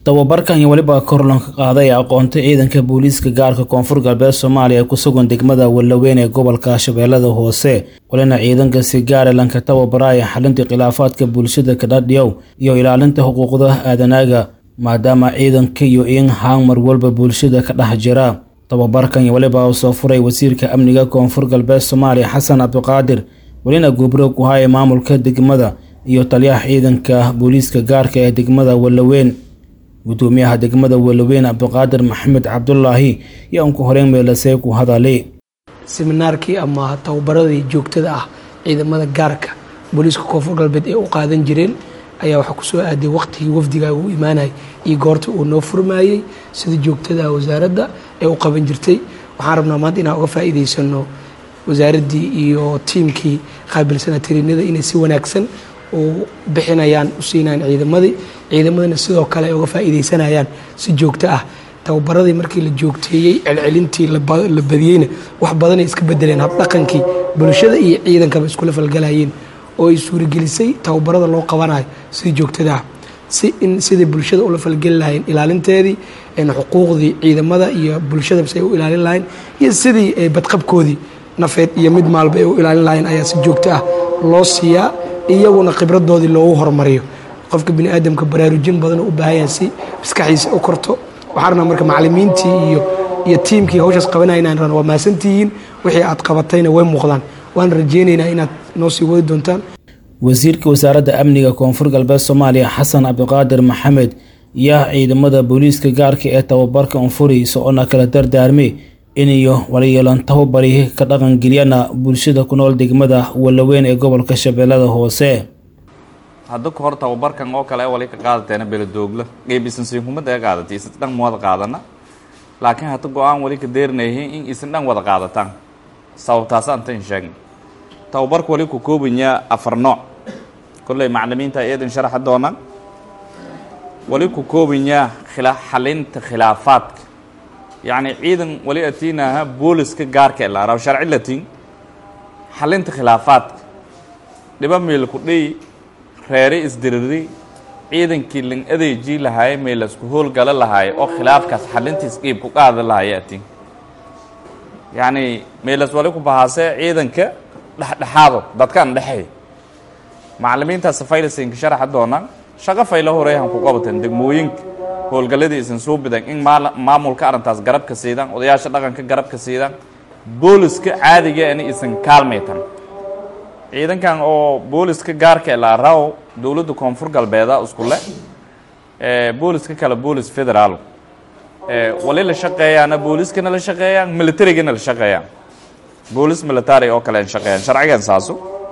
tababarkan iyo weliba korlanka qaaday aqoonta ciidanka booliiska gaarka koonfur galbeed soomaaliya ee ku sugan degmada wallaweyn ee gobolka shabeellada hoose walina ciidanka si gaara lanka tababaraya xalinta khilaafaadka bulshada kadhadhiyow iyo ilaalinta xuquuqda aadanaaga maadaama ciidanka iyo in haan mar walba bulshada ka dhex jira tababarkan iyo weliba uu soo furay wasiirka amniga koonfur galbeed soomaaliya xasan cabdiqaadir welina gubro ku haya maamulka degmada iyo taliyaha ciidanka booliiska gaarka ee degmada wallaweyn gudoomiyaha degmada wallaweyn cabdiqaadir maxamed cabdulaahi iyo aan ku horeyn meelasee ku hadalay seminaarkii ama tababaradii joogtada ah ciidamada gaarka booliiska koonfur galbeed ee u qaadan jireen ayaa waxaa kusoo aaday waqtigii wafdiga uu imaanayay iyo goorta uu noo furmaayey sida joogtada wasaaradda ee u qaban jirtay waxaan rabnaa maanta inaan uga faa'iidaysano wasaaraddii iyo tiimkii qaabilsanaa tariinada inay si wanaagsan u bixinayaan u siinayaan ciidamadii ciidamadana sidoo kale ay uga faa'iidaysanayaan si joogto ah tababaradii markii la joogteeyey celcelintii la badiyeyna wax badanay iska bedeleen habdhaqankii bulshada iyo ciidankaba iskula falgalayeen oo ay suuragelisay tababarada loo qabanayo si joogtada ah si in sidai bulshada ula falgeli lahayn ilaalinteedii xuquuqdii ciidamada iyo bulshada si ay u ilaalin lahayn iyo sidii badqabkoodii nafeed iyo mid maalba ay u ilaalin lahayn ayaa si joogto ah loo siiyaa iyaguna khibradoodii loogu horumariyo qofka bini aadamka baraarujin badan u baahanyaha si maskaxiisa u korto waxaan rabnaa marka macalimiintii iyo iyo tiimkii hawshaas qabanaynan waa maasantihiin wixii aad qabatayna way muuqdaan waan rajeynaynaa inaad noo sii wadi doontaan wasiirka wasaaradda amniga koonfur galbeed soomaaliya xasan cabdiqaadir maxamed yaa ciidamada booliiska gaarka ee tababarka unfuri socona kala dardaarmay iniyo walayeelan tababari ka dhaqangeliyana bulshada ku nool degmada wallaweyn ee gobolka shabeellada hoose hadda ka hor tababarkan oo kale wali ka qaadateena beladoogla qeybisansiinkumada ee qaadatay isan dhan wada qaadana laakiin hadda go-aan wali ka deerinayay in isan dhan wada qaadataan sababtaas antan sheegna tababarka wali ku koobanyaa afar nooc kolley maclimiinta eedan sharaxa doona wali ku koobanyaa khila xalinta khilaafaadka yacni ciidan wali atiinaha booliska gaarka ee laaraw sharci latin xalinta khilaafaadka dhiba meel ku dhiy reere isdiriri ciidankii lang adeejii lahaaye meelasku howlgala lahaaye oo khilaafkaas xalintiis qiib ku qaada lahaaye atin yacni meelas wali ku bahaasee ciidanka dhexdhexaado dadkaan dhexey macalimiintaas faylasinka sharaxa doonaan shaqo fayla horeyahan ku qabateen degmooyinka howlgalladii isan soo bidan in maamulka arrintaas garabka siidaan odayaasha dhaqanka garabka siidaan booliska caadigeena isan kaalmaytan ciidankan oo booliska gaarka ee laaraw dowladda koonfur galbeeda iskule booliska kale boolis federaal wali la shaqeeyaana booliskana la shaqeeyaan militarigana la shaqeeyaan boolis military oo kale shaqeeyaan sharcigan saaso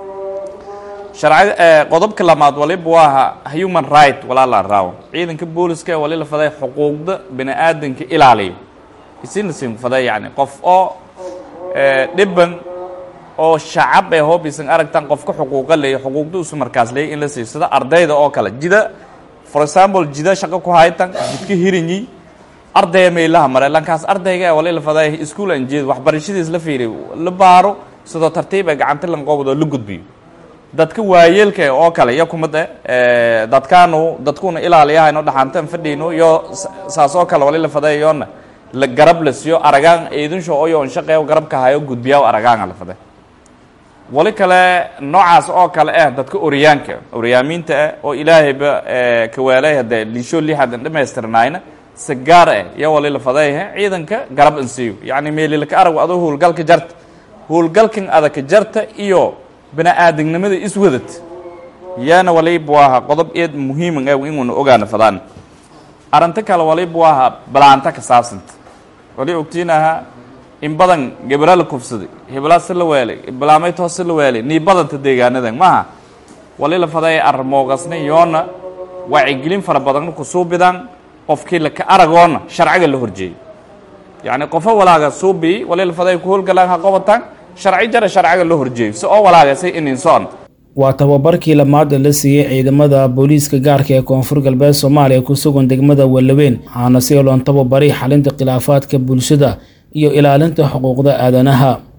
sharci qodobka lamaad waliba waa human right walaa la raawo ciidanka booliska wali la faday xuquuqda bini aadanka ilaaliyo isina sin faday yani qof oo dhiban oo shacab ee hoob isan aragtan qofka xuquuqa leeyo xuquuqda usu markaas leeyo in la siiyo sida ardayda oo kale jida for example jida shaqo ku haytan jidka hirinyi ardaya meelaha mare lankaas ardayga wali la faday iskuul aan jeed waxbarashadiis la fiiriyo la baaro sidoo tartiib ee gacanta lanqoobdo la gudbiyo dadka waayeelka oo kale iyo kumada dadkaanu dadkuna ilaaliyahayno dhaxantan fadhiino iyo saas oo kale wali la fadayoona la garab la siiyo aragaan eedinsho oyo on shaqeeyo garabka hayo gudbiyaa aragaanga la faday wali kale noocaas oo kale ah dadka oryaanka oryaamiinta ah oo ilaahayba kawaalay hadee liisho lixadan dhamaystirnayna si gaar ah iyo wali la fadayha ciidanka garab insiiyo yacni meelilka arag adoo howlgalka jarta howlgalkan adaka jarta iyo bini aadamnimada iswadad yaana waliba waaha qodob eed muhiiman ah inuuna ogaana fadaan arrinta kale waliba waaha balaanta ka saabsanta wali ogtiinaha in badan gabra la kufsaday hebelaa si la weelay balaamaytoo si la weelay nii badanta deegaanadan maaha wali la faday arrimoogasna yoona wacyigelin fara badanna kusuu bidaan qofkii laka aragoona sharciga la horjeeyay yacni qofo walaaga suubii wali la faday ku howlgalaan ha qobataan sharci jara sharciga la horjeeyo si oo walaagasay ininsoon waa tababarkii lamaada la siiyey ciidamada booliiska gaarka ee koonfur galbeed soomaaliya ku sugan degmada wallaweyn waxaana si loon tababari xalinta khilaafaadka bulshada iyo ilaalinta xuquuqda aadanaha